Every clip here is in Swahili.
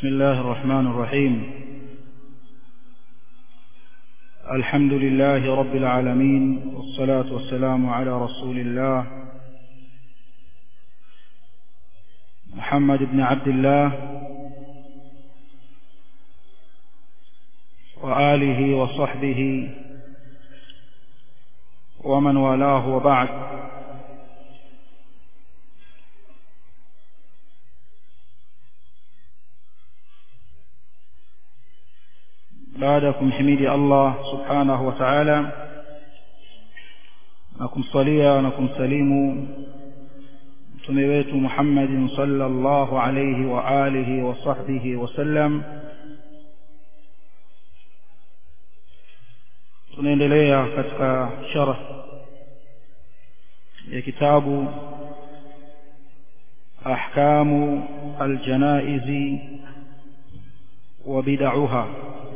بسم الله الرحمن الرحيم الحمد لله رب العالمين والصلاة والسلام على رسول الله محمد بن عبد الله وآله وصحبه ومن والاه وبعد baada ya kumhimidi Allah subhanahu wa ta'ala na kumsalia na kumsalimu mtume wetu Muhammadin sallallahu alayhi wa alihi wa sahbihi wasallam tunaendelea katika sharh ya kitabu ahkamu aljanaizi wa bid'aha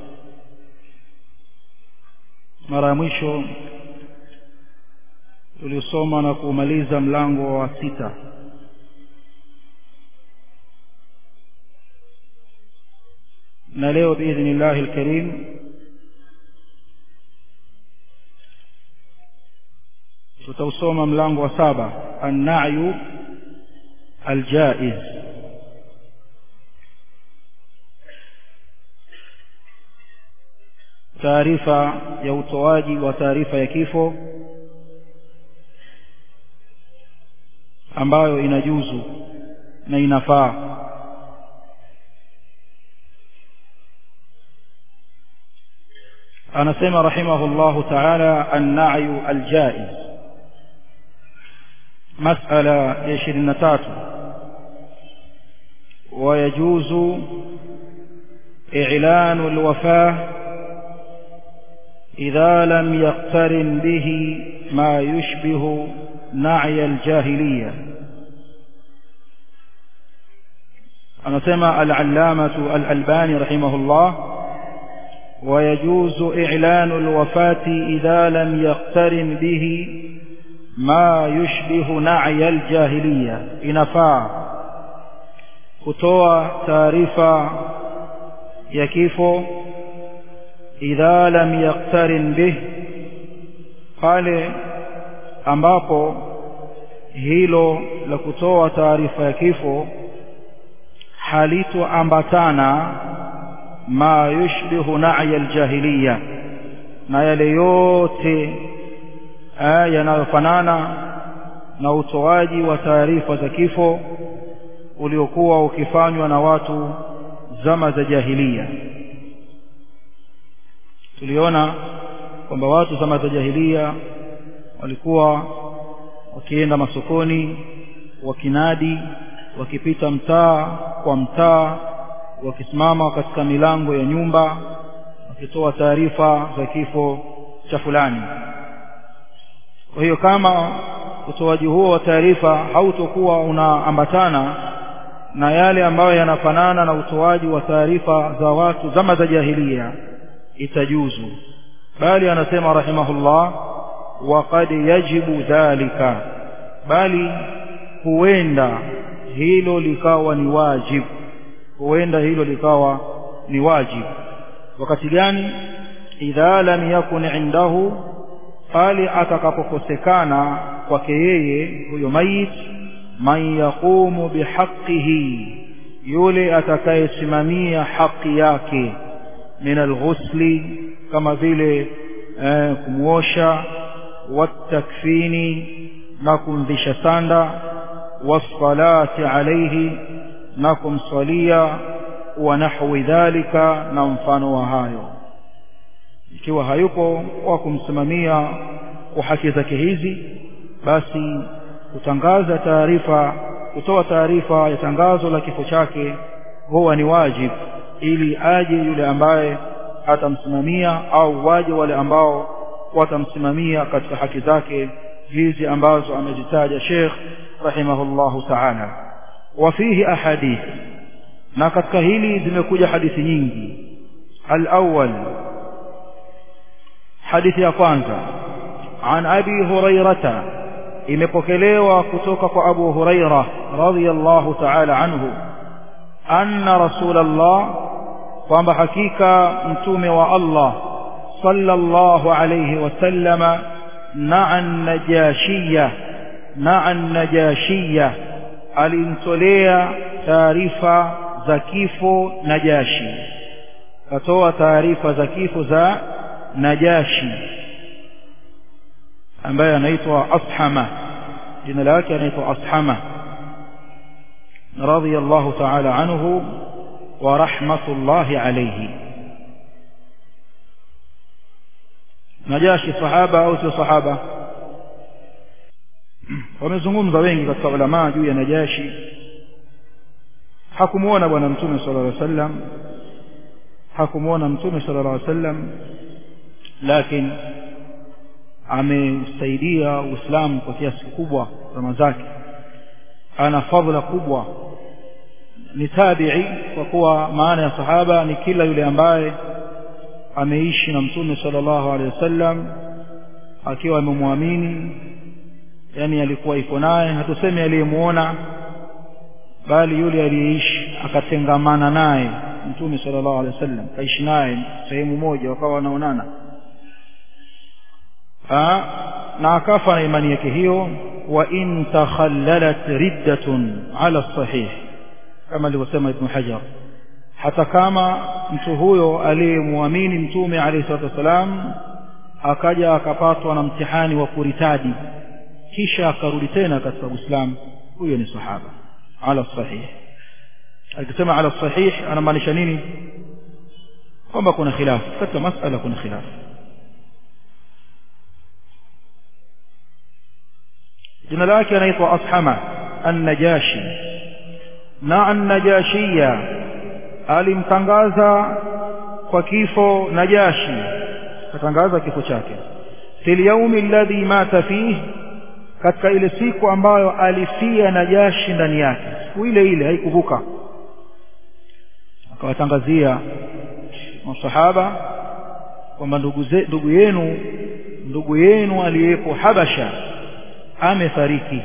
mara ya mwisho tuliosoma na kumaliza mlango wa sita na leo biidhnillahi alkarim tutausoma mlango wa saba annayu aljaiz taarifa ya utoaji wa taarifa ya kifo ambayo inajuzu na inafaa anasema rahimahullahu ta'ala an-na'yu al-jaiz mas'ala ya 23 ويجوز إعلان الوفاة إذا لم يقترن به ما يشبه نعي الجاهلية أنسمى العلامة الألباني رحمه الله ويجوز إعلان الوفاة إذا لم يقترن به ما يشبه نعي الجاهلية إنفاع kutoa taarifa ya kifo idha lam yaqtarin bih pale ambapo hilo la kutoa taarifa ya kifo halitoambatana ma yushbihu na'ya aljahiliya na yale yote yanayofanana na utoaji wa taarifa za kifo uliokuwa ukifanywa na watu zama za jahiliya tuliona kwamba watu zama za jahiliya walikuwa wakienda masokoni wakinadi wakipita mtaa kwa mtaa wakisimama katika milango ya nyumba wakitoa taarifa za kifo cha fulani kwa hiyo kama utoaji huo wa taarifa hautokuwa unaambatana na yale ambayo yanafanana na utoaji wa taarifa za watu zama za jahiliya itajuzu bali anasema rahimahullah waqad yajibu dhalika bali huenda hilo likawa ni wajib huenda hilo likawa ni wajib wakati gani idha lam yakun indahu pale atakapokosekana kwake yeye huyo mayit man yaqumu bihaqqihi yule atakayesimamia haki yake min alghusli kama vile eh, kumwosha watakfini na kumvisha sanda wassalati alayhi na kumswalia wa nahwi dhalika na mfano wa hayo ikiwa hayupo wa kumsimamia kwa haki zake hizi basi kutangaza taarifa kutoa taarifa ya tangazo la kifo chake huwa ni wajib ili aje yule ambaye atamsimamia au waje wale ambao watamsimamia katika haki zake hizi ambazo amezitaja Sheikh rahimahullahu ta'ala wa fihi ahadith na katika hili zimekuja hadithi nyingi al-awwal hadithi ya kwanza an abi hurairata imepokelewa kutoka kwa abu huraira radhiyallahu ta'ala anhu anna rasulallah kwamba hakika mtume wa Allah sallallahu alayhi wasallama na'a najashiyya na'a najashiyya alimtolea taarifa za kifo najashi katoa taarifa za kifo za najashi ambaye anaitwa ashama jina lake anaitwa ashama radiyallahu ta'ala anhu wa rahmatullahi alayhi najashi sahaba au sio sahaba wamezungumza wengi katika ulama juu ya najashi hakumuona bwana mtume sallallahu alaihi wasallam hakumuona mtume sallallahu alaihi wasallam lakini ameusaidia uislamu kwa kiasi kikubwa zama zake ana fadhila kubwa ni tabi'i kwa kuwa maana ya sahaba ni kila yule ambaye ameishi na mtume sallallahu alaihi wasallam akiwa amemwamini yani alikuwa iko naye hatusemi aliyemuona bali yule aliyeishi akatengamana naye mtume sallallahu alaihi wasallam kaishi naye sehemu moja wakawa wanaonana na akafa na imani yake hiyo wa in takhallalat riddatun ala sahih kama alivyosema ibn hajar hata kama mtu huyo aliyemwamini mtume alayhi salatu wasalam akaja akapatwa na mtihani wa kuritadi kisha akarudi tena katika uislamu huyo ni sahaba ala sahih akisema ala sahih anamaanisha nini kwamba kuna khilaf katika masala kuna khilaf jina lake anaitwa ashama an-najashi na an-najashiyya alimtangaza kwa kifo najashi katangaza kifo chake fil yawmi alladhi mata fihi katika ile siku ambayo alifia najashi ndani yake siku ile ile haikuvuka akawatangazia masahaba kwamba ndugu ndugu yenu ndugu yenu aliyepo Habasha amefariki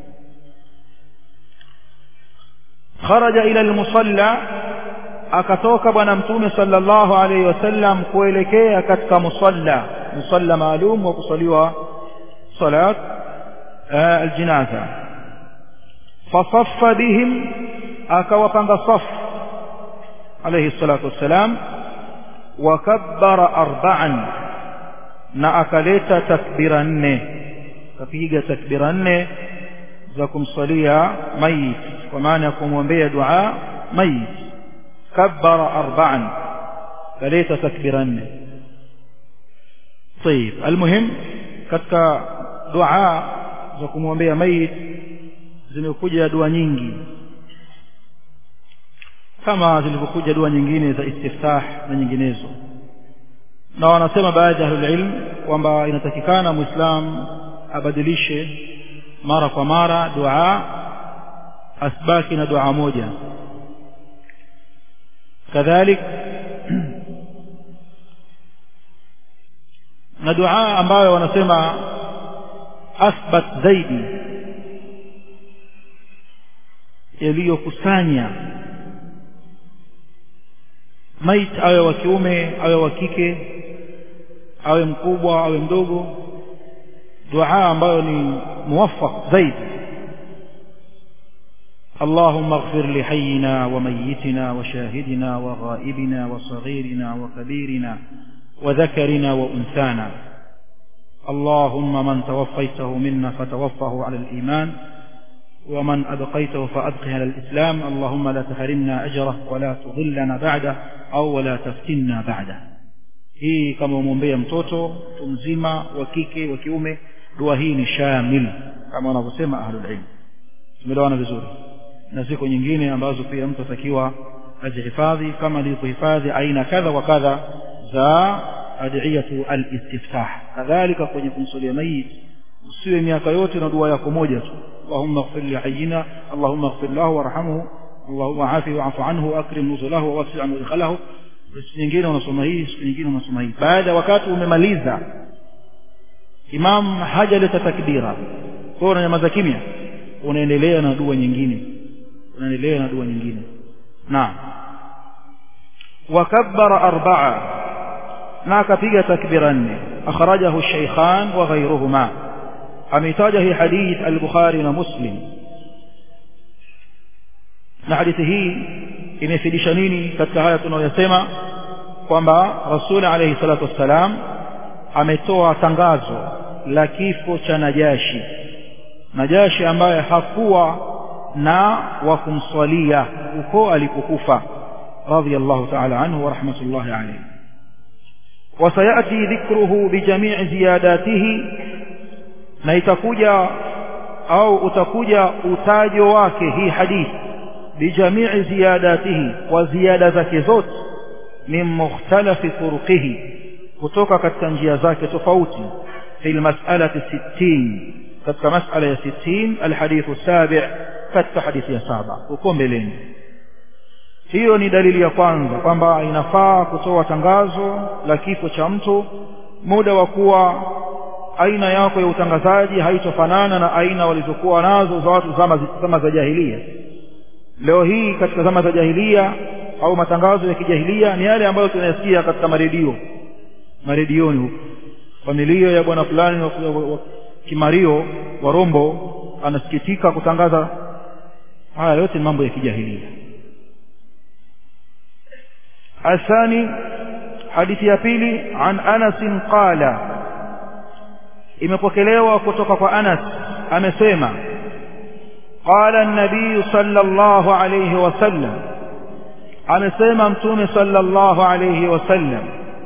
kharaja ila almusalla akatoka bwana mtume sallallahu alayhi wasallam kuelekea katika musalla musalla maalum wa kusaliwa salat aljinaza fasaffa bihim akawapanga safu alayhi salatu wassalam wakabbara arba'an na akaleta takbira nne kapiga takbira nne za kumsalia mayit kwa maana ya kumwombea dua mayit kabbara arba'an kaleta takbira nne طيب المهم katika dua za kumwombea mayit zimekuja dua nyingi kama zilivyokuja dua nyingine za istiftah na nyinginezo na wanasema baadhi ya ahlulilm kwamba inatakikana muislam abadilishe mara kwa mara dua asbaki na dua moja kadhalik na dua ambayo wanasema athbat zaidi yaliyokusanya mait awe wa kiume awe wa kike awe mkubwa awe mdogo dua ambayo ni muwaffaq zaidi اللهم اغفر لحينا وميتنا وشاهدنا وغائبنا وصغيرنا وكبيرنا وذكرنا وأنثانا اللهم من توفيته منا فتوفه على الإيمان ومن أبقيته فأبقه على الإسلام اللهم لا تحرمنا أجره ولا تضلنا بعده أو ولا تفتنا بعده hii kama umwombea mtoto mtu mzima wa kike wa kiume dua hii ni shamil kama wanavyosema ahlulilm tumeelewana vizuri na ziko nyingine ambazo pia mtu atakiwa azihifadhi kama alivyohifadhi aina kadha wa kadha za adiyatu alistiftah kadhalika kwenye kumsalia mayit usiwe miaka yote na dua yako moja tu اللهم اغفر لحينا اللهم اغفر له وارحمه اللهم عافه واعف عنه واكرم نزله ووسع مدخله siku nyingine unasoma hii siku nyingine unasoma hii baada wakati umemaliza imam hajaleta takbira kwa hiyo unanyamaza kimya unaendelea na dua nyingine unaendelea na dua nyingine naam wakabbara arba'a na akapiga takbira nne akhrajahu shaykhan wa ghayruhuma ameitaja hii hadith al-bukhari na muslim na hadithi hii imefidisha nini katika haya tunayosema kwamba rasul alayhi salatu wassalam ametoa tangazo la kifo cha najashi najashi ambaye hakuwa na wa kumswalia uko alipokufa radiyallahu ta'ala anhu wa rahmatullahi alayhi وسيأتي ذكره بجميع زياداته na itakuja au utakuja utajo wake hii hadithi bijamii ziyadatihi wa ziyada zake zote min mukhtalafi turuqihi kutoka katika njia zake tofauti fi almas'alati 60 katika mas'ala ya 60 alhadithu sabi' katika hadithi ya saba uko mbeleni hiyo ni dalili ya kwanza kwamba inafaa kutoa tangazo la kifo cha mtu muda wa kuwa aina yako ya utangazaji haitofanana na aina walizokuwa nazo za watu zama, zama za jahilia leo hii katika zama za jahilia au matangazo ya kijahilia ni yale ambayo tunayasikia katika maredio maredioni huko familia ya bwana fulani wa kimario wa rombo anasikitika kutangaza haya yote ni mambo ya kijahilia الثاني حديث ya pili عن أنس قال imepokelewa kutoka kwa Anas amesema qala an-nabiy sallallahu alayhi wasallam amesema mtume sallallahu alayhi wasallam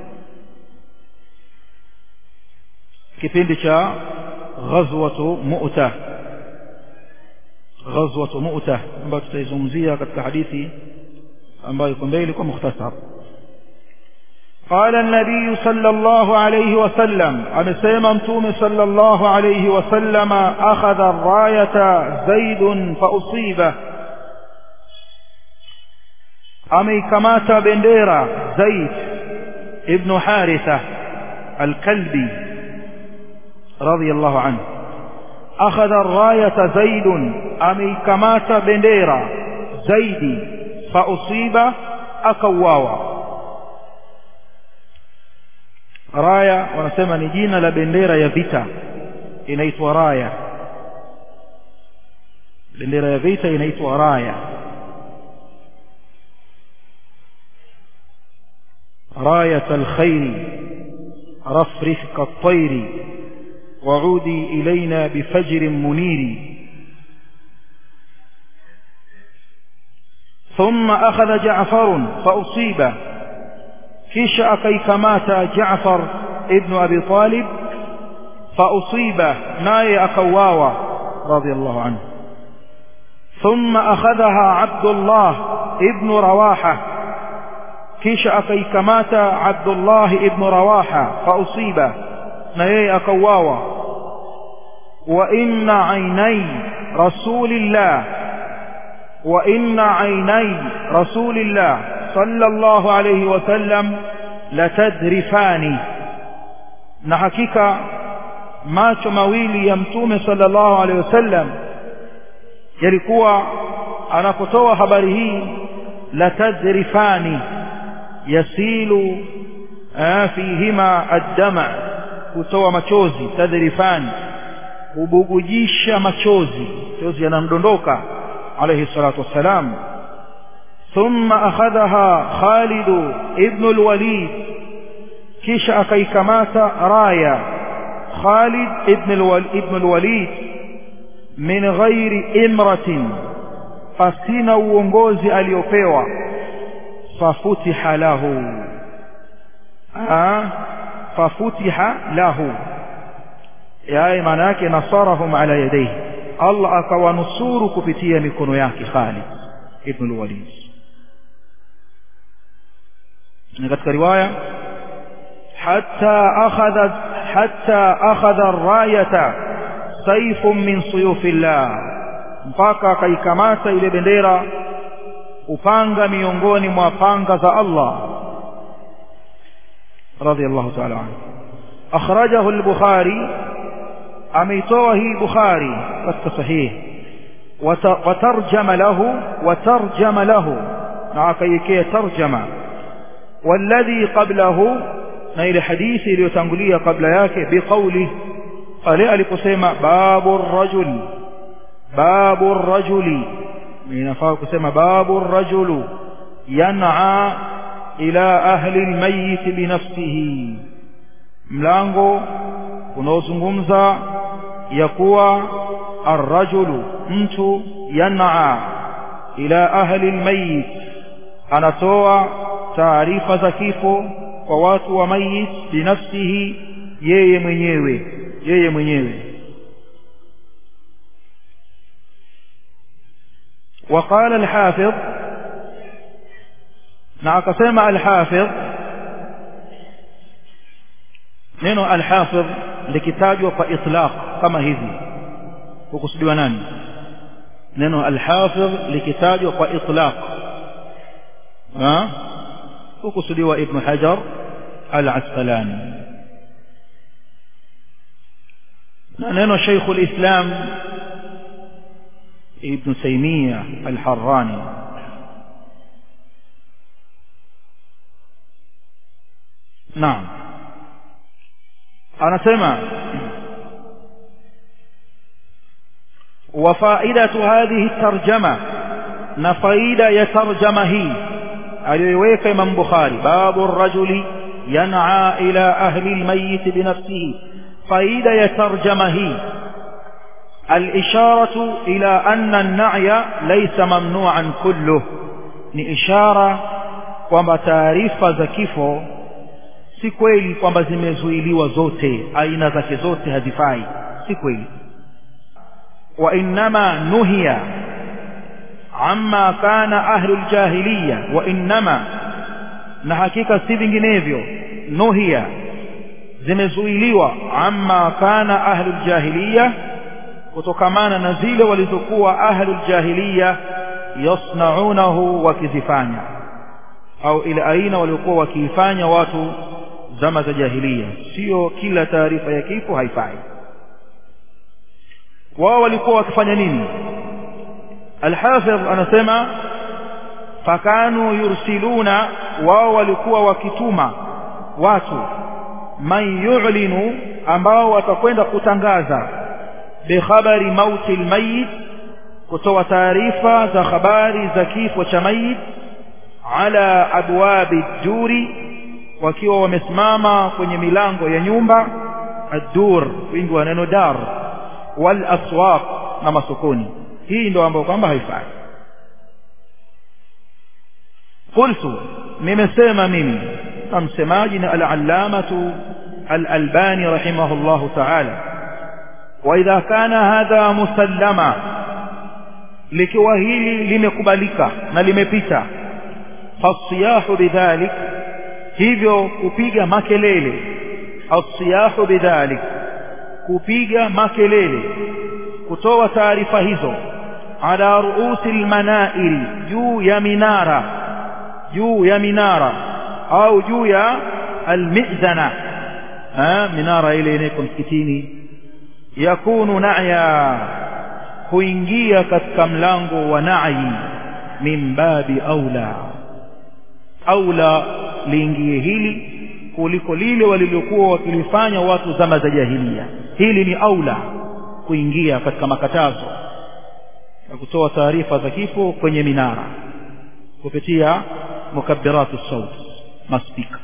kipindi cha ghazwatu mu'ta ghazwatu mu'ta ambayo tutaizungumzia katika hadithi ambayo iko mbele kwa mukhtasar قال النبي صلى الله عليه وسلم أمسيما متوم صلى الله عليه وسلم أخذ الراية زيد فأصيبه أمي كمات بنديرة زيد ابن حارثة الكلبي رضي الله عنه أخذ الراية زيد أمي كمات بنديرة زيد فأصيب أكواوا raya wanasema ni jina la bendera ya vita inaitwa raya bendera ya vita inaitwa raya راية الخير رفرف كالطير وعودي إلينا بفجر منير ثم أخذ جعفر فأصيب kisha akaikamata Jaafar ibn Abi Talib fausiba naye akauawa radiyallahu anhu thumma akhadhaha Abdullah ibn Rawaha kisha akaikamata Abdullah ibn Rawaha fausiba na yeye akauawa wa inna ainai rasulillah wa inna ainai rasulillah صلى الله عليه وسلم لتدرفان na hakika macho mawili ya mtume sallallahu alaihi wasallam yalikuwa anapotoa habari hii la tadrifani yasilu fihima addama kutoa machozi tadrifani kubugujisha machozi machozi yanamdondoka alayhi salatu wassalam ثم أخذها خالد ابن الوليد كيش أكيكمات راية خالد ابن, الول ابن الوليد من غير إمرة فسين uongozi aliopewa fafutiha lahu fafutiha lahu yaani maana yake nasarahum ala yadayhi Allah akawanusuru kupitia mikono yake Khalid ibn al-Walid na katika riwaya hatta akhadha hatta akhadha ar-rayata sayfun min suyufillah mpaka akaikamata ile bendera upanga miongoni mwa panga za Allah radiyallahu ta'ala anhu akhrajahu al-bukhari ameitoa hii bukhari katika sahihi watarjama lahu watarjama lahu na akaiwekea tarjama walladhi qablahu na ile hadithi iliyotangulia kabla yake biqauli pale aliposema babu rajul babu rajuli inafaa kusema babu rajulu yan'a ila ahli almayyit binafsihi mlango unaozungumza ya kuwa arrajulu mtu yan'a ila ahli almayyit anatoa taarifa za kifo kwa watu wa mayit binafsihi yeye mwenyewe yeye mwenyewe وقال الحافظ نعم الحافظ neno alhafidh likitajwa kwa itlaq kama hivi hukusudiwa nani neno alhafidh likitajwa kwa itlaq hukusudiwa ibn hajar al-asqalani na neno shaykh al-islam ibn taymiyyah al-harrani naam anasema وفائدة هذه الترجمة نفائدة يترجمة هي aliyoiweka Imam Bukhari babu rajuli yan'a ila ahli almayyit binafsihi faida ya tarjama hii الإشارة إلى أن النعي ليس ممنوعا كله ni ishara kwamba taarifa za kifo si kweli kwamba zimezuiliwa zote aina zake zote hazifai si kweli wa innama nuhiya amma kana ahlu ljahiliya wa innama na hakika si vinginevyo nuhiya zimezuiliwa amma kana ahlu ljahiliya kutokamana na zile walizokuwa ahlu ljahiliya yasnaunahu wakizifanya au ile aina waliokuwa wakiifanya watu zama za jahiliya sio kila taarifa ya kifo haifai wao walikuwa wakifanya nini alhafidh anasema fakanu yursiluna wao walikuwa wakituma watu man yu'linu ambao watakwenda kutangaza bikhabari mauti almayit kutoa taarifa za habari za kifo cha mayit ala abwabi duri wakiwa wamesimama kwenye milango ya nyumba ad-dur wingi wa neno dar wal aswaq na masokoni hii ndio ambayo kwamba haifai qultu nimesema mimi na msemaji na al-allamatu al-albani rahimahullahu ta'ala wa idha kana hadha musallama likiwa hili limekubalika na limepita fasiyahu bidhalik hivyo kupiga makelele asiyahu bidhalik kupiga makelele kutoa taarifa hizo ala ruusi almanairi juu ya minara juu ya minara au juu ya almizana minara ile inayoko msikitini yakunu na'ya kuingia katika mlango wa na'i min babi aula aula liingie hili kuliko lile walilokuwa wakilifanya watu zama za jahiliya hili ni aula kuingia katika makatazo ya kutoa taarifa za kifo kwenye minara kupitia mukabbiratu saut maspika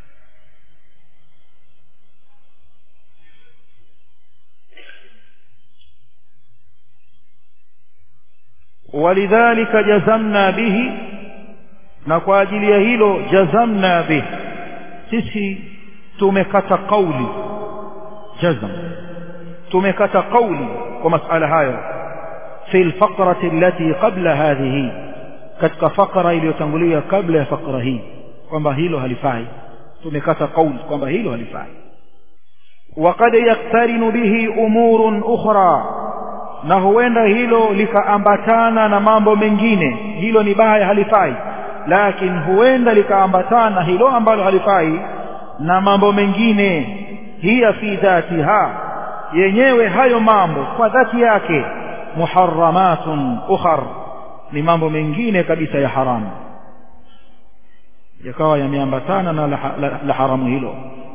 ولذلك جزمنا به na kwa ajili ya hilo jazamna bih sisi tumekata kauli jazam tumekata kauli kwa masala hayo fi alfaqrati allati qabla hadhihi katika fakra iliyotangulia kabla ya fakra hii kwamba hilo halifai tumekata kauli kwamba hilo halifai وقد يقترن به امور اخرى na huenda hilo likaambatana na mambo mengine hilo ni baya halifai lakini huenda likaambatana hilo ambalo halifai na mambo mengine hiya fi dhatiha yenyewe hayo mambo kwa dhati yake muharramatun ukhar ni mambo mengine kabisa ya haramu yakawa yameambatana na la, la, la haramu hilo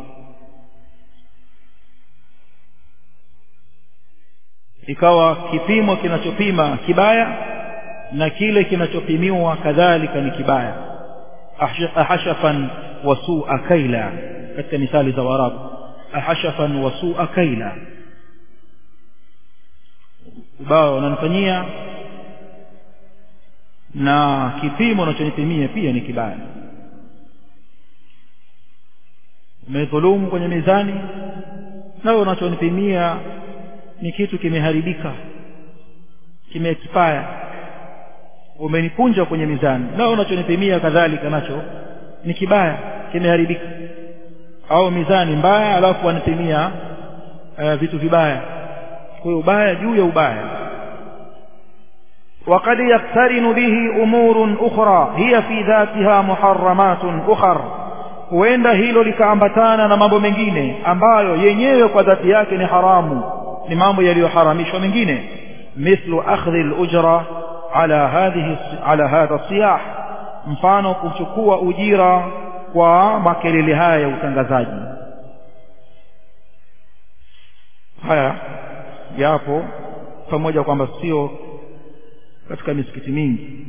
ikawa kipimo kinachopima kibaya na kile kinachopimiwa kadhalika ni kibaya ahashafan wasua kaila katika misali za warabu ahashafan wasua kaila ubaya wananifanyia na kipimo unachonipimia pia ni kibaya umedhulumu kwenye mizani nawe unachonipimia ni kitu kimeharibika kimeexpire umenipunja kwenye mizani nawe unachonipimia kadhalika nacho ni kibaya kimeharibika au mizani mbaya alafu wanipimia uh, vitu vibaya kwa hiyo ubaya juu ya ubaya وقد يقترن به أمور أخرى هي في ذاتها محرمات أخر huenda hilo likaambatana na mambo mengine ambayo yenyewe kwa dhati yake ni haramu ni mambo yaliyoharamishwa mengine mithlu akhdhi al-ujra ala hadhihi ala hadha siyah mfano kuchukua ujira kwa makelele haya ya utangazaji haya yapo pamoja kwamba sio katika misikiti mingi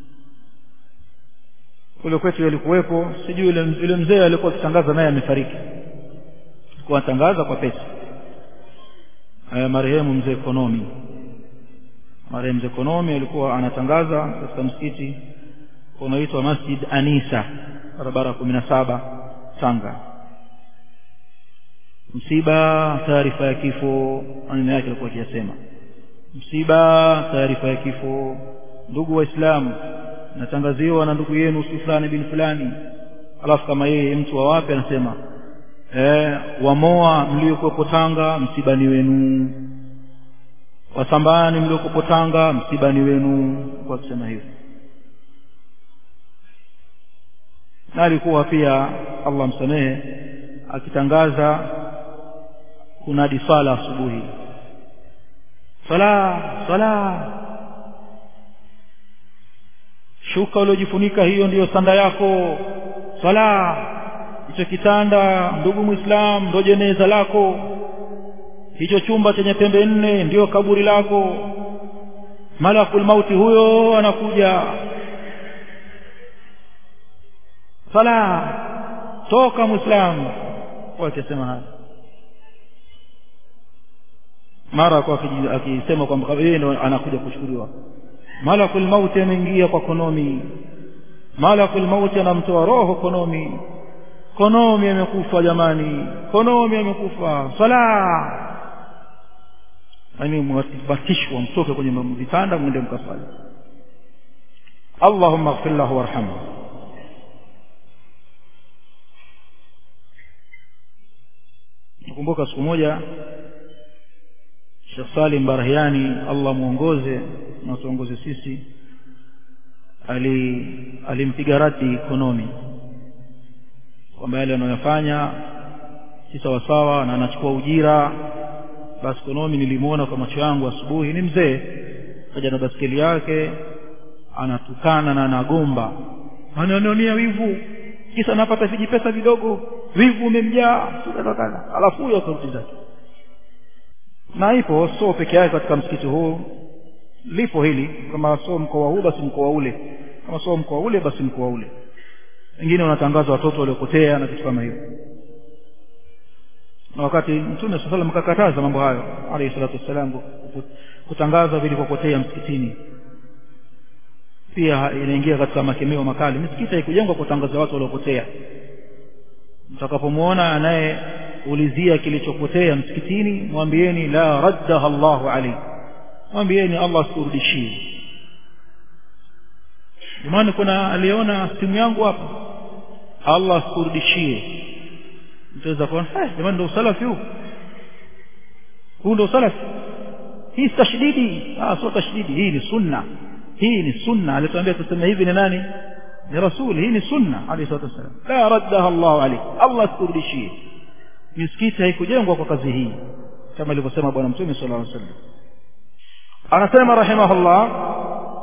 kule kwetu yalikuwepo sijui yule mzee alikuwa akitangaza naye amefariki alikuwa anatangaza kwa pesa haya marehemu mzee Konomi marehemu mzee Konomi alikuwa anatangaza katika msikiti unaoitwa Masjid Anisa barabara kumi na saba Tanga msiba taarifa ya kifo maneno yake alikuwa akiyasema msiba taarifa ya kifo ndugu waislamu natangaziwa na ndugu yenu si fulani bin fulani alafu kama yeye mtu wa wapi anasema eh, wamoa mliokuwepo Tanga msibani wenu wasambani mliokuwepo Tanga msibani wenu kwa kusema hivyo na alikuwa pia Allah msamehe akitangaza kunadi swala asubuhi sala sala shuka uliojifunika hiyo ndiyo sanda yako sala hicho kitanda ndugu muislam ndio jeneza lako hicho chumba chenye pembe nne ndiyo kaburi lako malakul mauti huyo anakuja sala toka muislamu wakisema haya mara kwa akisema kwamba yeye ndo anakuja kushukuriwa malakul mauti ameingia kwa konomi malakul mauti anamtoa roho konomi konomi amekufa jamani konomi amekufa sala yani mwabatishwa mtoke kwenye vitanda mwende mkasali allahumma ighfir lahu warhamhu nakumbuka siku moja Sheikh Salim Barahiani Allah muongoze na tuongoze sisi ali alimpiga radi ekonomi kwamba yale anayofanya si sawa sawa na anachukua ujira basi ekonomi nilimuona kwa macho yangu asubuhi ni mzee kaja na baskeli yake anatukana na anagomba ananionea wivu kisa napata vijipesa vidogo wivu umemjaa alafu huyo sauti zake na ipo sio peke yake katika msikiti huu lipo hili kama sio mkoa huu basi mkoa ule kama sio mkoa ule basi mkoa ule wengine wanatangaza watoto waliopotea na vitu kama hivyo na wakati mtume saa salam akakataza mambo hayo alayhi salatu wassalam kutangaza vilivyopotea msikitini pia inaingia katika makemeo makali misikiti haikujengwa kutangaza watu waliopotea mtakapomwona anayeulizia kilichopotea msikitini mwambieni la raddaha Allahu alayhi mwambieni Allah asikurudishie jamani kuna aliona simu yangu hapa Allah asikurudishie mtaweza kuona eh jamani ndio usalafi huu huu ndio usalafi hii tashdidi ah sio tashdidi hii ni sunna hii ni sunna alituambia tuseme hivi ni nani ni rasul hii ni sunna alayhi salatu wasallam la raddaha Allah alayhi Allah asikurudishie misikiti haikujengwa kwa kazi hii kama alivyosema bwana mtume sallallahu alaihi wasallam anasema rahimahullah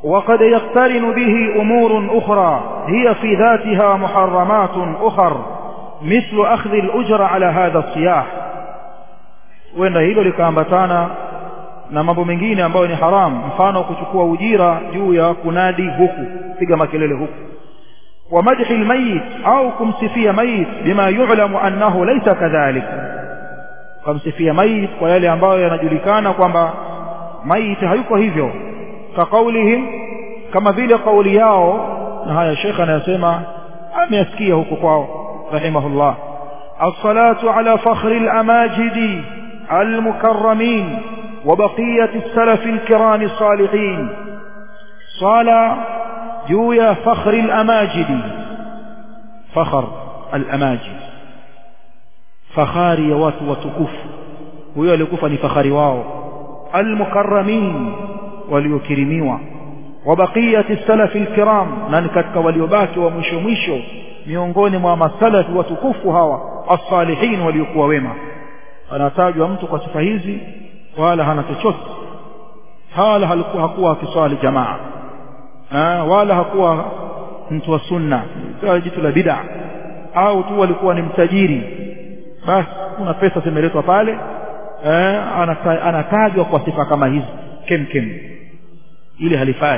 وقد يقترن به أمور أخرى هي في ذاتها محرمات أخر مثل أخذ الأجر على هذا الصياح وإن hilo likaambatana na mambo mengine ambayo ni haram mfano kuchukua ujira juu ya kunadi huku piga makelele huku wa madhi almayit au kumsifia mayit bima yu'lamu annahu laysa kadhalik kumsifia mayit kwa yale ambayo yanajulikana kwamba mayit hayuko hivyo kaqaulihim kama vile kauli yao na haya shekha anayasema ameyasikia huko kwao rahimahullah الصلاة على فخر الأماجد المكرمين وبقية السلف الكرام الصالحين صلاة جويا فخر الأماجد فخر الأماجد فخاري وات وتكف هو لكف فخاري واو المكرمين وليكرميوا وبقية السلف الكرام نان katika waliobaki wa mwisho mwisho miongoni mwa masalafi watukufu hawa as-salihin waliokuwa wema anatajwa mtu kwa sifa hizi wala hana chochote wala halikuwa hakuwa akiswali jamaa ha, wala hakuwa mtu wa sunna kwa jitu la bid'a au tu alikuwa ni mtajiri basi kuna pesa zimeletwa pale eh, anatajwa kwa sifa kama hizi kem kem ili halifai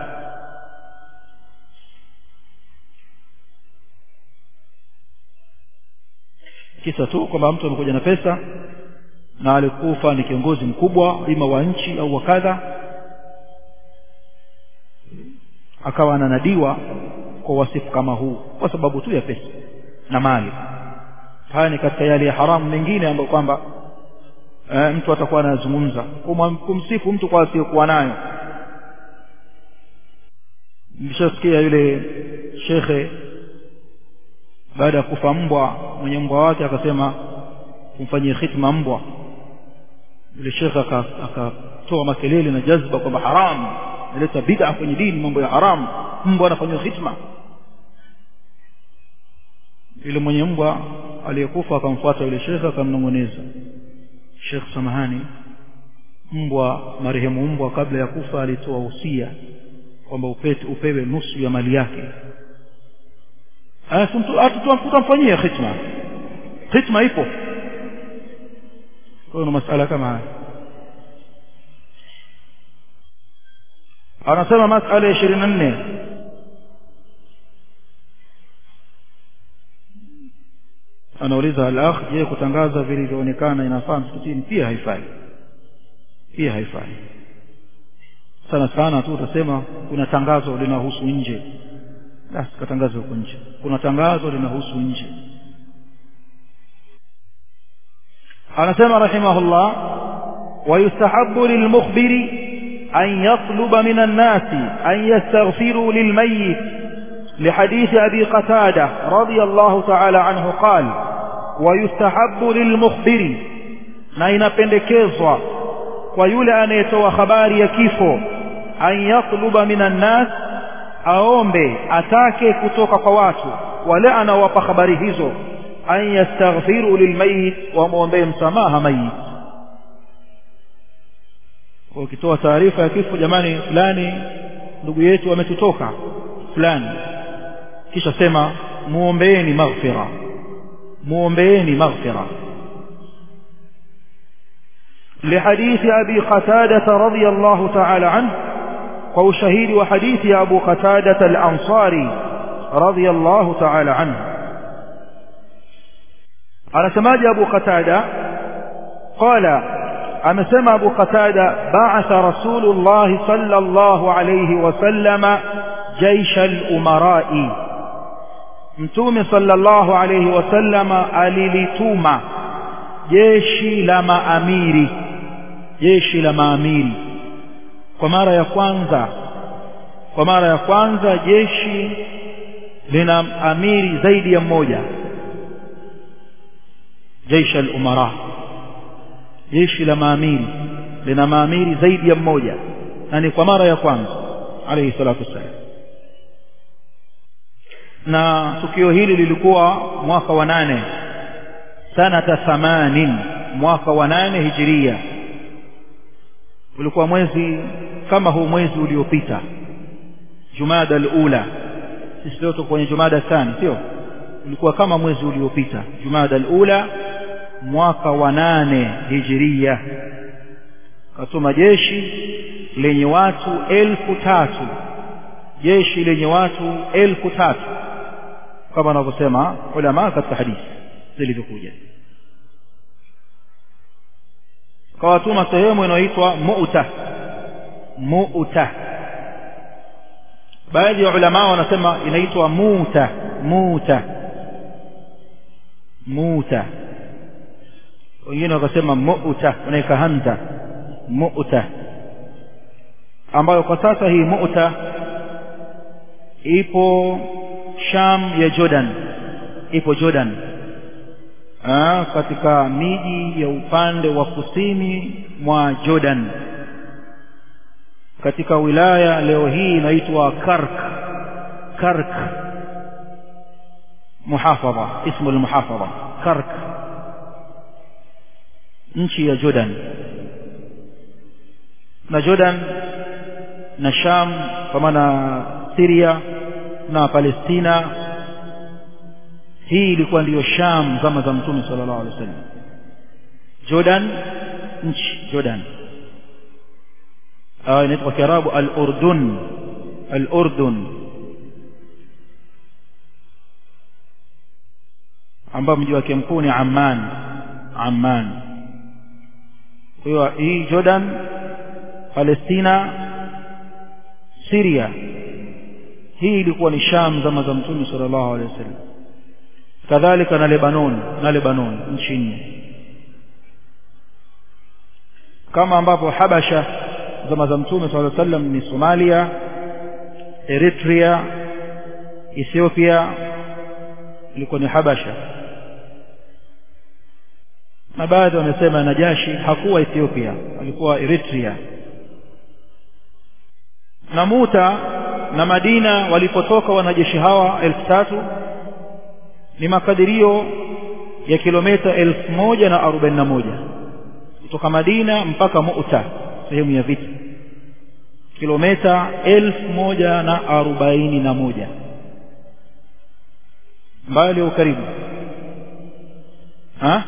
kisa tu kwamba mtu amekuja na pesa na alikufa ni kiongozi mkubwa ima wa nchi au wa kadha akawa ananadiwa kwa wasifu kama huu kwa sababu tu ya pesa na mali haya ni katika yale ya haramu mengine ambayo kwamba e, mtu atakuwa anazungumza kumsifu mtu kwa asiyokuwa nayo nilishasikia yule shekhe baada ya kufa mbwa mwenye mbwa wake akasema kumfanyia khitma mbwa yule shekhe akatoa makelele na jazba kwamba haramu naleta bid'a kwenye dini mambo ya haramu mbwa anafanywa khitma yule mwenye mbwa aliyekufa akamfuata yule shekhe akamnong'oneza shekh samahani mbwa marehemu mbwa kabla ya kufa alitoa usia kwamba upewe nusu ya mali yake tutamfanyia khitma khitma ipo kwa hiyo masala kama haya anasema masala ya ishirini na nne anauliza al-akh je kutangaza vilivyoonekana inafaa msikitini pia haifai pia haifai sana sana tu utasema kuna tangazo linahusu nje basi katangazo huko nje kuna tangazo linahusu nje anasema rahimahullah ويستحب للمخبر أن يطلب من الناس أن يستغفروا للميت لحديث أبي قتادة رضي الله تعالى عنه قال ويستحب للمخبر na inapendekezwa kwa yule anayetoa habari ya kifo an yatluba minan nas aombe atake kutoka kwa watu wale anaowapa habari hizo an yastaghfiru lilmayit wamwombee msamaha mayit ukitoa taarifa ya kifo jamani fulani ndugu yetu ametutoka fulani kisha sema muombeeni maghfira muombeeni maghfira لحديث أبي قتادة رضي الله تعالى عنه وشهيد وحديث أبو قتادة الأنصاري رضي الله تعالى عنه على سماج أبو قتادة قال أما سمى أبو قتادة بعث رسول الله صلى الله عليه وسلم جيش الأمراء mtume sallallahu alayhi wasallama alilituma jeshi la maamiri jeshi la maamiri kwa mara ya kwanza kwa mara ya kwanza jeshi lina amiri zaidi ya mmoja jeshi al-umara jeshi la maamiri lina maamiri zaidi ya mmoja na ni kwa mara ya kwanza alayhi salatu wassalam na tukio hili lilikuwa mwaka wa nane sanata thamanin mwaka wa nane hijiria ulikuwa mwezi kama huu mwezi uliopita jumada alula sisi leo tuko kwenye jumada thani sio ulikuwa kama mwezi uliopita jumada alula mwaka wa nane hijiria katuma jeshi lenye watu elfu tatu jeshi lenye watu elfu tatu kama wanavyosema ulama katika hadithi zilivyokuja kawatuma sehemu inayoitwa mu'ta mu'ta baadhi ya ulama wanasema inaitwa muta muta muta wengine wakasema mu'ta wanaika hamza mu'ta ambayo kwa sasa hii mu'ta ipo Sham ya Jordan ipo Jordan Aa, katika miji ya upande wa kusini mwa Jordan katika wilaya leo hii inaitwa Kark Kark muhafadha ismu al-muhafadha Kark nchi ya Jordan na Jordan na Sham kwa maana Syria na Palestina hii ilikuwa ndiyo Sham zama za Mtume sallallahu alaihi wasallam Jordan nchi Jordan au inaitwa kwa Kiarabu al-Urdun al-Urdun ambao mji wake mkuu ni Amman Amman kwa hiyo hii Jordan Palestina Syria hii ilikuwa ni Sham zama za Mtume sallallahu alaihi wasallam kadhalika na Lebanon na Lebanon nchi nne kama ambapo Habasha zama za Mtume sallallahu alaihi wasallam ni Somalia Eritrea Ethiopia ilikuwa ni Habasha na baadhi wamesema Najashi hakuwa Ethiopia alikuwa Eritrea na Muta na Madina walipotoka wanajeshi hawa elfu tatu ni makadirio ya kilomita elfu moja na arobaini na moja kutoka Madina mpaka Muta sehemu ya vita kilomita elfu moja na arobaini na moja mbali au karibu ha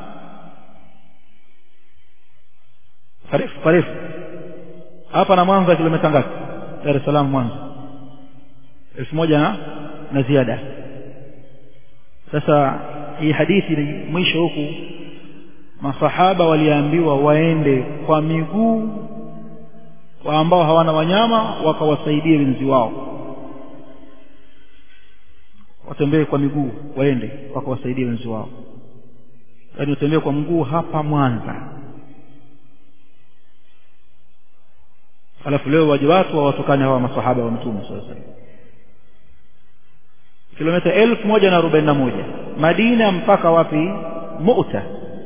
parefu parefu hapa na Mwanza kilomita ngapi Dar es Salaam Mwanza elfu moja na, na ziada sasa hii hadithi ni mwisho huku masahaba waliambiwa waende kwa miguu kwa ambao hawana wanyama wakawasaidie wenzi wao watembee kwa miguu waende wakawasaidie wenzi wao yaani utembee kwa mguu hapa Mwanza alafu leo waje watu wawatokane hawa masahaba wa mtume sasa kilomita elfu moja na arobaini na moja Madina mpaka wapi Mu'ta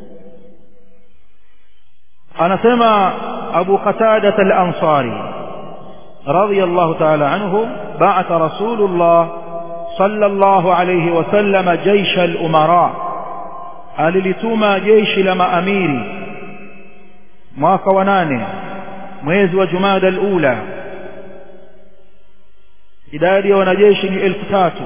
anasema Abu Qatada al-Ansari radiyallahu ta'ala anhu ba'atha Rasulullah sallallahu alayhi wasallam jaysha al-umara alilituma jeshi la maamiri mwaka wa nane mwezi wa Jumada al-ula idadi ya wanajeshi ni elfu tatu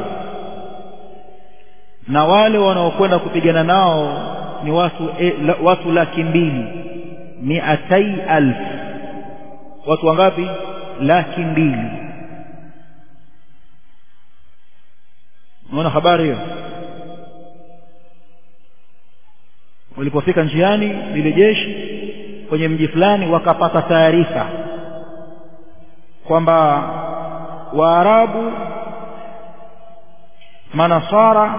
na wale wanaokwenda kupigana nao ni watu e, la, watu laki mbili miatai alf watu wangapi laki mbili unaona habari hiyo walipofika njiani lile jeshi kwenye mji fulani wakapata taarifa kwamba waarabu manasara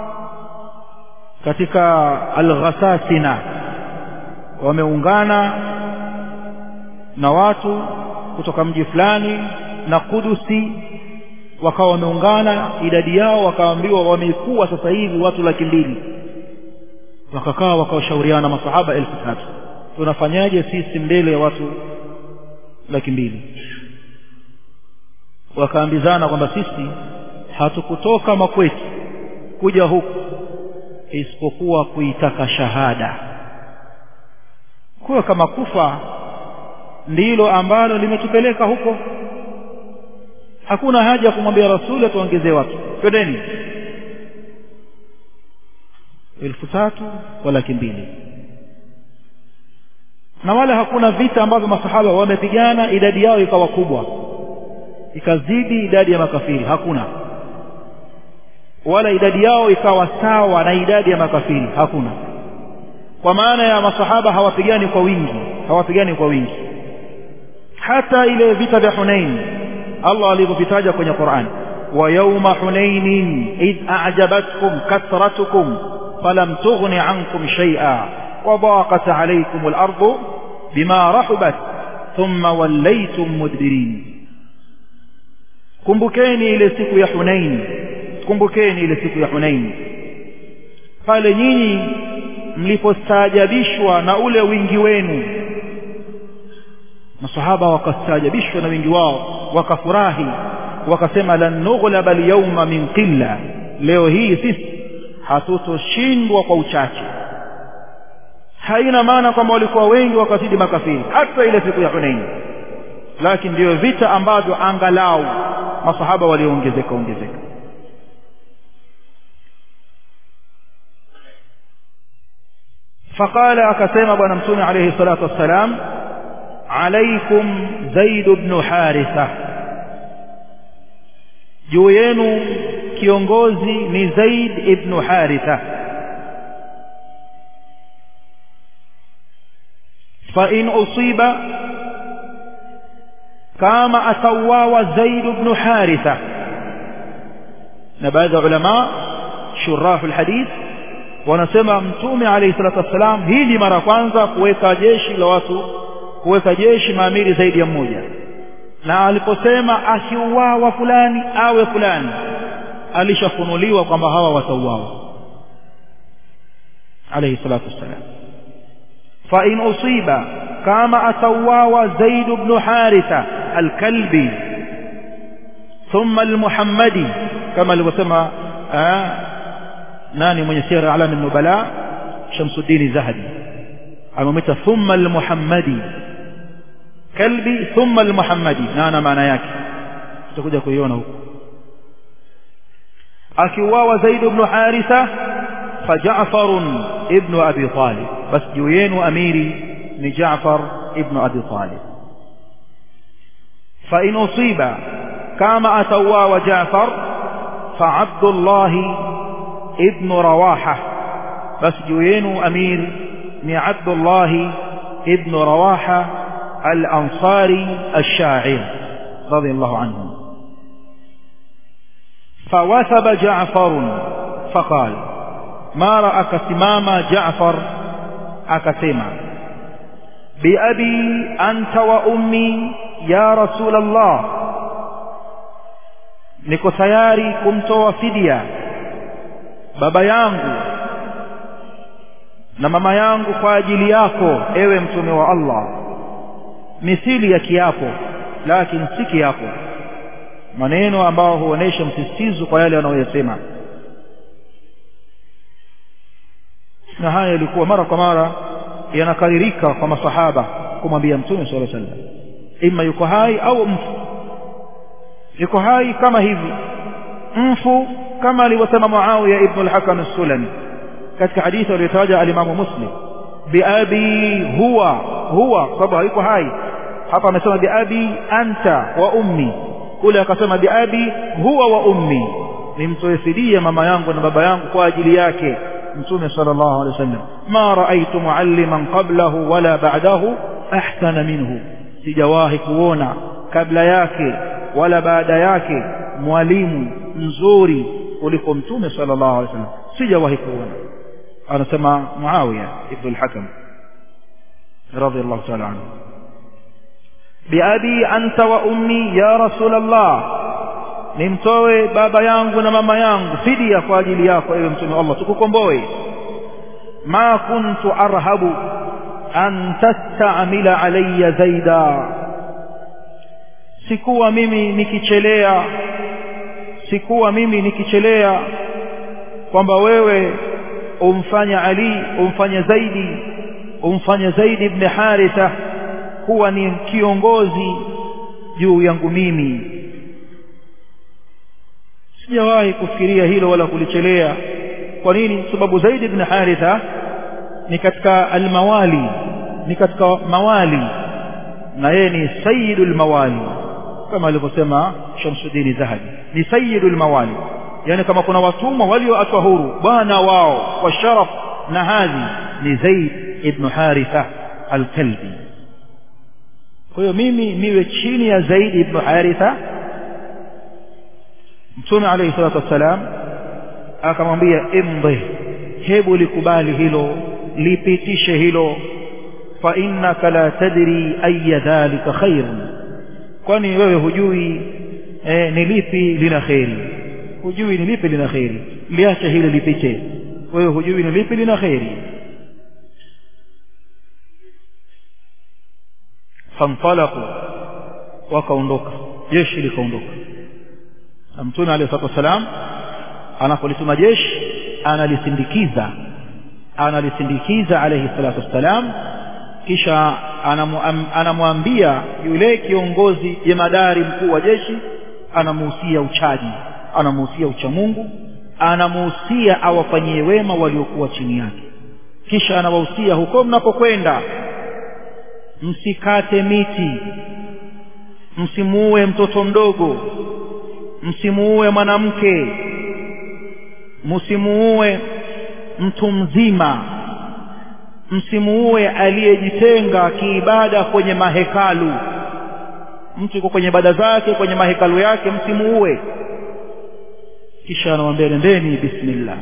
katika alghasasina wameungana na watu kutoka mji fulani na kudusi wakawa wameungana idadi yao wakaambiwa wamekuwa sasa hivi watu laki mbili wakakaa wakawashauriana masahaba elfu tatu tunafanyaje sisi mbele ya watu laki mbili wakaambizana kwamba sisi hatukutoka makwetu kuja huku isipokuwa kuitaka shahada kuwa kama kufa ndilo ambalo limetupeleka huko hakuna haja ya kumwambia rasuli atuongezee watu twendeni elfu tatu kwa laki mbili na wala hakuna vita ambavyo masahaba wamepigana idadi yao ikawa kubwa ikazidi idadi ya makafiri hakuna wala idadi yao ikawa sawa na idadi ya makafiri hakuna kwa maana ya masahaba hawapigani kwa wingi hawapigani kwa wingi hata ile vita vya Hunain Allah alivyovitaja kwenye Qur'an wa yawma hunainin id a'jabatkum kathratukum falam tughni ankum shay'a wa daqat alaykum al-ardu bima rahabat thumma wallaytum mudbirin kumbukeni ile siku ya Hunain kumbukeni ile siku ya Hunain pale nyinyi mlipostaajabishwa na ule wingi wenu masahaba wakastaajabishwa na wingi wao wakafurahi wakasema lan nughlaba alyawma min qilla leo hii sisi hatutoshindwa kwa uchache haina maana kwamba walikuwa wengi wakazidi makafiri hata ile siku ya Hunain lakini ndiyo vita ambavyo angalau masahaba waliongezeka ongezeka فقال أكسيم بن مسون عليه الصلاة والسلام عليكم زيد بن حارثة جوين kiongozi ni Zaid ibn Haritha fa in usiba kama atawawa Zaid ibn Haritha na baadhi ya ulama shurahu alhadith wanasema mtume alayhi salatu wassalam hii ni mara kwanza kuweka jeshi la watu kuweka jeshi maamiri zaidi ya mmoja na aliposema akiuawa fulani awe fulani alishafunuliwa kwamba hawa watauawa alayhi salatu wassalam fa in usiba kama atauawa zaid ibn haritha alkalbi thumma almuhammadi kama alivyosema nani mwenye sira alam nubala Shamsuddin Zahabi amemwita thumma al-Muhammadi kalbi thumma al-Muhammadi na ana maana yake tutakuja kuiona huko akiuawa Zaid ibn Haritha fa Ja'far ibn Abi Talib bas juu yenu amiri ni Ja'far ibn Abi Talib fa in usiba kama atauawa Ja'far fa Abdullah ابن رواحة بس جوينو أمير ني عبد الله ابن رواحة الأنصاري الشاعر رضي الله عنه فوثب جعفر فقال ما رأك سمام جعفر أكسما بأبي أنت وأمي يا رسول الله niko tayari kumtoa fidia baba yangu na mama yangu kwa ajili yako ewe mtume wa Allah mithili ya kiapo lakini si kiapo maneno ambayo huonesha msisitizo kwa yale wanayoyasema na haya yalikuwa mara kwa mara yanakaririka kwa masahaba kumwambia mtume sallallahu alaihi wasallam ima yuko hai au mfu yuko hai kama hivi mfu kama alivyosema Muawiya ibn al-Hakam as-Sulami katika hadithi aliyotaja al-Imam Muslim biabi huwa huwa sababu hayuko hai hapa amesema biabi anta wa ummi kule akasema biabi huwa wa ummi nimtoe fidia mama yangu na baba yangu kwa ajili yake mtume sallallahu alaihi wasallam ma raaitu mualliman qablahu wala ba'dahu ahsana minhu sijawahi kuona kabla yake wala baada yake mwalimu mzuri kuliko mtume sallallahu alaihi wasallam sijawahi kuona anasema Muawiya ibn al-Hakam radiyallahu ta'ala anhu biabi anta wa ummi ya rasul Allah nimtoe baba yangu na mama yangu fidia kwa ajili yako ewe mtume Allah tukukomboe ma kuntu arhabu an tastamila alayya zaida sikuwa mimi nikichelea sikuwa mimi nikichelea kwamba wewe umfanya Ali umfanya zaidi umfanya zaidi ibn Haritha kuwa ni kiongozi juu yangu mimi sijawahi kufikiria hilo wala kulichelea kwa nini sababu zaid ibn haritha ni katika almawali ni katika mawali na yeye ni sayyidul mawali kama alivyosema Shamsuddin Zahabi ni sayyidul mawali yani kama kuna watumwa walioachwa huru bwana wao kwa sharaf na hadhi ni Zaid ibn Haritha al-Kalbi kwa hiyo mimi niwe chini ya Zaid ibn Haritha Mtume alayhi salatu wassalam akamwambia imdhi hebu likubali hilo lipitishe hilo fa innaka la tadri ayya dhalika khairun kwani wewe hujui eh, ni lipi lina kheri hujui ni lipi lina kheri liache hilo lipite wewe hujui ni lipi lina kheri fantalaqu wakaondoka jeshi likaondoka na mtume alayhi salatu wasalam anapolituma jeshi analisindikiza analisindikiza alayhi salatu wassalam kisha anamwambia yule kiongozi jemadari mkuu wa jeshi anamuhusia uchaji anamuhusia uchamungu anamuhusia awafanyie wema waliokuwa chini yake kisha anawahusia huko mnapokwenda msikate miti msimuue mtoto mdogo msimuue mwanamke msimuue mtu mzima msimuue aliyejitenga kiibada kwenye mahekalu mtu yuko kwenye ibada zake kwenye mahekalu yake msimuue kisha anamwambia nendeni bismillah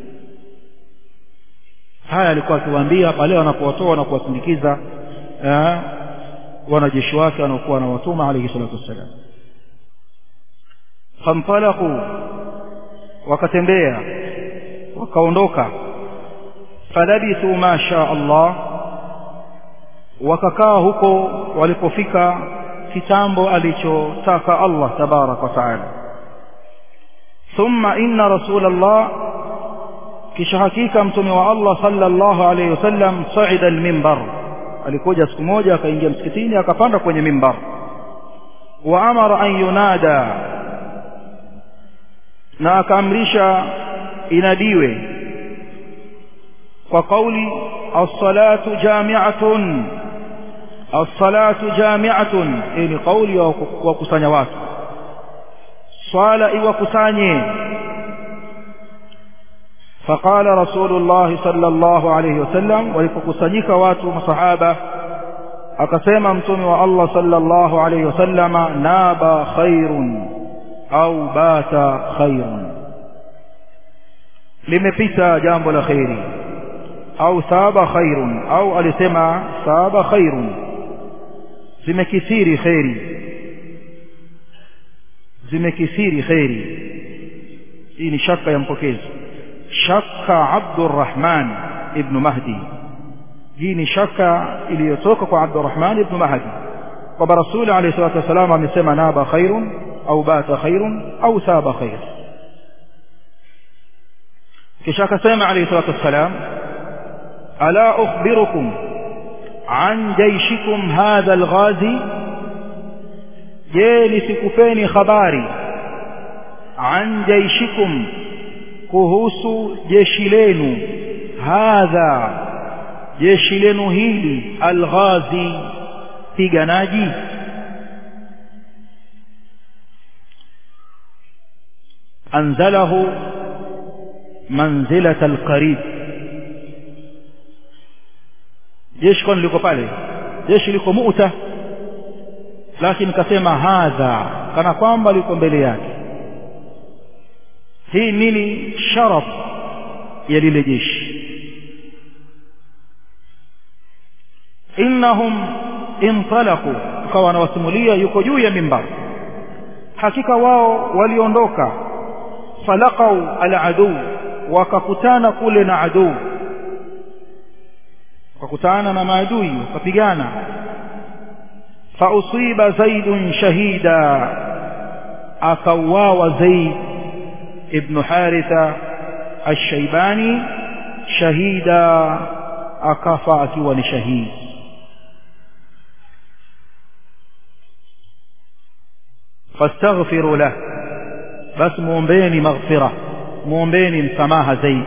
haya alikuwa akiwaambia pale wanapowatoa na kuwasindikiza wanajeshi wake wanaokuwa anawatuma alayhi salatu wassalam fantalaqu wakatembea wakaondoka falabithu ma sha Allah wakakaa huko walipofika kitambo alichotaka Allah tabarak wa taala thumma inna rasul Allah kisha hakika mtume wa Allah sallallahu alayhi wasallam saida al-minbar alikuja siku moja akaingia msikitini akapanda kwenye mimbar wa amara an yunada na akaamrisha inadiwe kwa kauli as-salatu jami'atun as-salatu jami'atun hii ni kauli ya kukusanya watu swala iwakusanye فقال رسول الله صلى الله عليه وسلم walipokusanyika watu masahaba akasema mtume wa Allah sallallahu alayhi wasallama naba khairun au bata khairun limepita jambo la khairi au saba khairun au alisema saba khairun zimekithiri khairi zimekithiri khairi hii ni shaka ya mpokezi shaka Abdurrahman ibn Mahdi hii ni shaka iliyotoka kwa Abdurrahman ibn Mahdi kwamba Rasul alayhi salatu wasallam amesema naba khairun au bata khairun au saba khair kisha akasema alayhi salatu wasalam ala ukhbirukum an jayshikum hadha alghazi je nisikupeni habari an jayshikum kuhusu jeshi lenu hadha jeshi lenu hili alghazi piganaji anzalahu manzilata alqarib jeshi kwani liko pale jeshi liko muta lakini kasema hadha kana kwamba liko mbele yake hii nini sharaf ya lile jeshi innahum intalaqu akawa anawasimulia yuko juu ya mimbar hakika wao waliondoka falaqau aladu wakakutana kule na aduu wakakutana na maadui wakapigana fausiba zaidun shahida akauawa zaid ibn haritha الشيباني شهيدا akafa akiwa ni shahidi fastaghfiru lah basi muombeeni maghfira muombeeni msamaha zaidi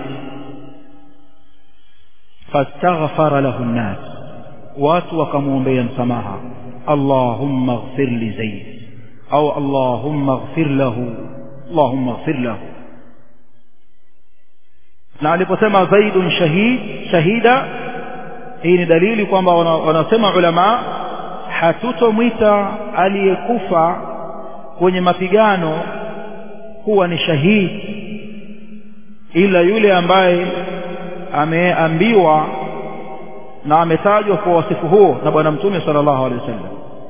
fastaghfara lahu nnas watu wakamwombea msamaha allahumma ighfir li zaid au allahumma ighfir lahu allahumma ighfir lahu na aliposema zaidun shahid shahida hii ni dalili kwamba wanasema ulama hatutomwita aliyekufa kwenye mapigano kuwa ni shahidi ila yule ambaye ameambiwa na ametajwa kwa wasifu huo na bwana mtume sallallahu alaihi wasallam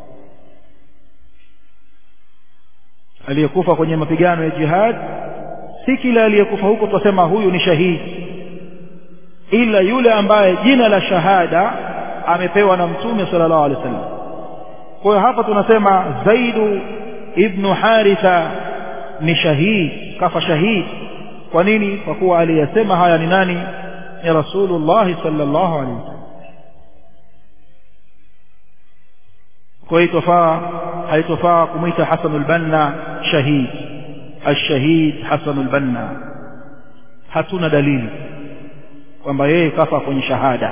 aliyekufa kwenye mapigano ya jihad si kila aliyekufa huko tutasema huyu ni shahidi ila yule ambaye jina la shahada amepewa na mtume sallallahu alaihi wasallam kwa hiyo hapa tunasema zaidu ibnu haritha ni shahid kafa shahid kwa nini kwa kuwa aliyesema haya ni nani ni rasulullah sallallahu alaihi wasallam kwa hiyo itofaa haitofaa kumwita hasanul banna shahid الشهيد حسن البنا hatuna dalili kwamba yeye kafa kwenye shahada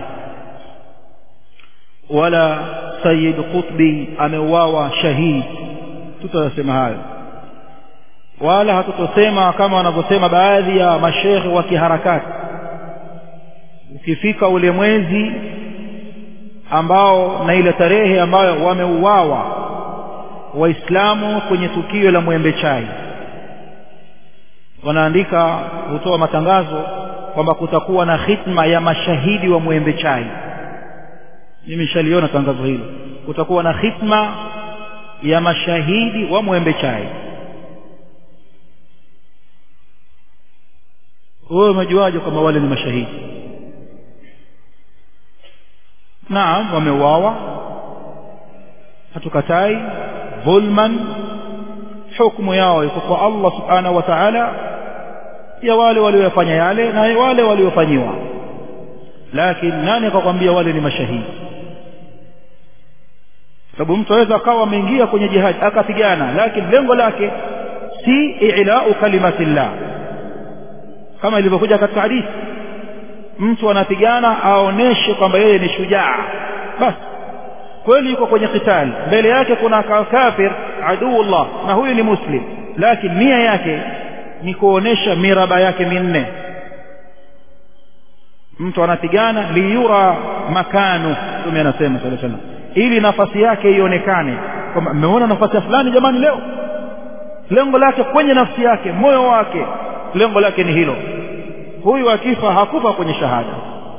wala Sayyid Qutbi ameuawa shahid tutasema hayo wala hatutosema kama wanavyosema baadhi ya mashekhe wa kiharakati ukifika ule mwezi ambao na ile tarehe ambayo wameuawa waislamu kwenye tukio la mwembe chai wanaandika hutoa matangazo kwamba kutakuwa na khitma ya mashahidi wa mwembe chai mimi nishaliona tangazo hilo kutakuwa na khitma ya mashahidi wa mwembe chai wewe umejuaje kwamba wale ni mashahidi naam wameuawa hatukatai dhulman hukumu yao iko kwa Allah subhanahu wa ta'ala ya wale waliofanya yale na wale waliofanyiwa lakini nani akakwambia wale ni mashahidi sababu mtu aweza akawa ameingia kwenye jihad akapigana lakini lengo lake si i'lau kalimatillah kama ilivyokuja katika hadithi mtu anapigana aoneshe kwamba yeye ni shujaa basi kweli yuko kwenye kitali mbele yake kuna kafir aduullah na huyu ni muslim lakini nia yake ni kuonesha miraba yake minne mtu anapigana liyura makanu mtume anasema sallallahu alaihi wasallam ili nafasi yake ionekane kwamba mmeona nafasi ya fulani jamani leo lengo lake kwenye nafsi yake moyo wake lengo lake ni hilo huyu akifa hakufa kwenye shahada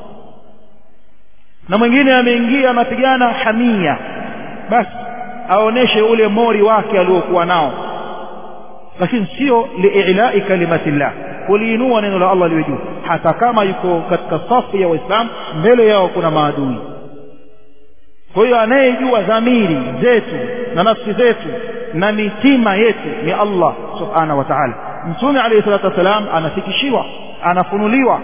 na mwingine ameingia anapigana hamia basi aoneshe ule mori wake aliokuwa nao lakini sio liilai kalimatillah kuliinua neno la Allah liwe juu hata kama yuko katika safu ya waislamu mbele yao kuna maadui kwa hiyo anayejua dhamiri zetu na nafsi zetu na mitima yetu ni Allah subhanahu wa ta'ala mtume alayhi salatu wasalam anafikishiwa anafunuliwa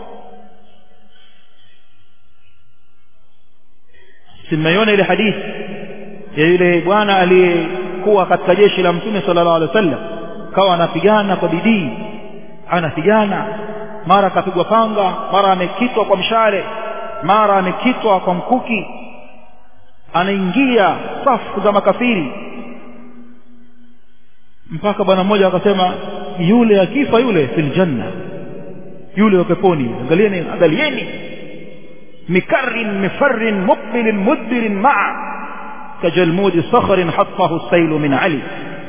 simeiona ile hadithi ya yule bwana aliyekuwa katika jeshi la mtume sallallahu alaihi wasallam kawa anapigana kwa bidii anapigana mara akapigwa panga mara amekitwa kwa mshale mara amekitwa kwa mkuki anaingia safu za makafiri mpaka bwana mmoja akasema yule akifa yule fil janna yule wa peponi angalieni angalieni mikarrin mifarrin muqbilin mudbirin ma'a كجلمود صخر حطه السيل من علي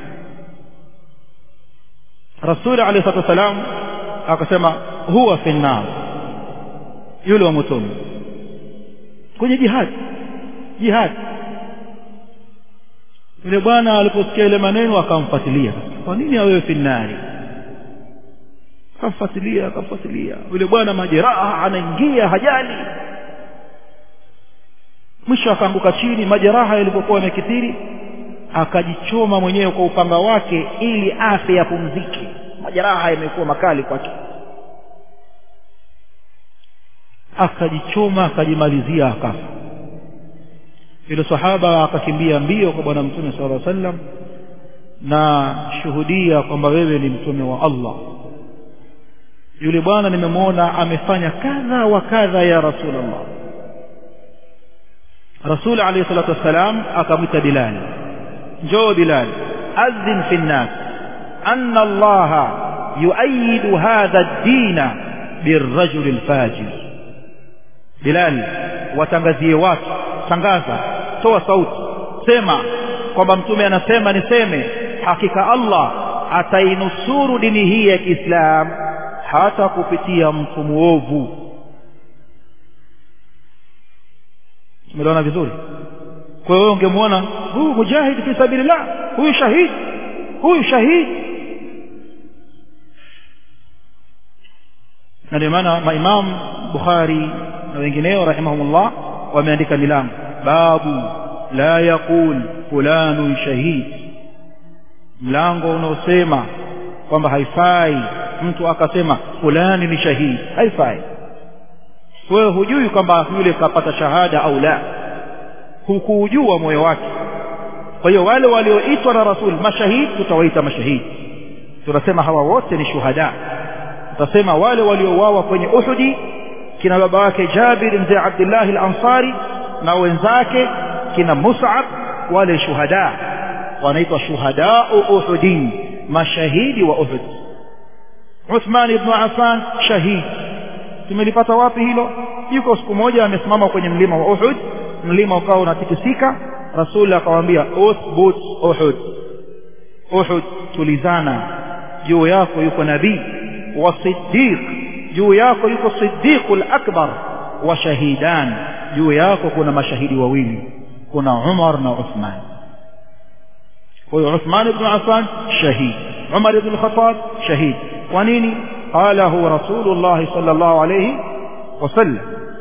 رسول عليه الصلاة والسلام akasema huwa fi nnar yule wa motoni kwenye jihad jihad yule bwana aliposikia ile maneno akamfuatilia kwa nini awewe fi nnari akamfuatilia akamfuatilia yule bwana majeraha anaingia hajali mwisho akaanguka chini majeraha yalipokuwa yamekithiri akajichoma mwenyewe kwa upanga wake ili afe yapumzike majeraha yamekuwa makali kwake akajichoma akajimalizia akafa yule sahaba akakimbia mbio kwa bwana mtume sallallahu alaihi wasallam na shuhudia kwamba wewe ni mtume wa Allah yule bwana nimemwona amefanya kadha wa kadha ya rasulullah rasul alayhi salatu wassalam akamwita bilal njoo bilal adhin fi nnas anna allaha yuayidu hadha ad-dina birrajul al-fajir bilal watangazie watu tangaza toa sauti sema kwamba mtume anasema niseme hakika Allah atainusuru dini hii ya Kiislamu hata kupitia mtu muovu tumeelewana vizuri kwa hiyo ungemwona huyu mujahid fi sabilillah huyu shahid huyu shahid na ndio maana maimam Bukhari na wengineo rahimahumullah wameandika milango babu la yaqul fulanu shahid mlango unaosema kwamba haifai mtu akasema fulani ni shahidi haifai wewe hujui kwamba yule kapata shahada au la hukuujua moyo wake kwa hiyo wale walioitwa na rasul mashahidi tutawaita mashahidi tunasema hawa wote ni shuhada tutasema wale waliouawa kwenye uhudi kina baba wake jabir mzee abdullah al-ansari na wenzake kina mus'ab wale shuhada wanaitwa shuhada uhudin mashahidi wa uhud Uthman ibn Affan shahid tumelipata wapi hilo yuko siku moja amesimama kwenye mlima wa Uhud mlima ukawa unatikisika Rasul akamwambia uthbut Uhud Uhud tulizana juu yako yuko nabii wa siddiq juu yako yuko siddiqul akbar wa shahidan juu yako kuna mashahidi wawili kuna Umar na Uthman kwa hiyo Uthman ibn Affan shahid Umar ibn Khattab shahid kwa nini qalahu rasulullah sallallahu alayhi wasallam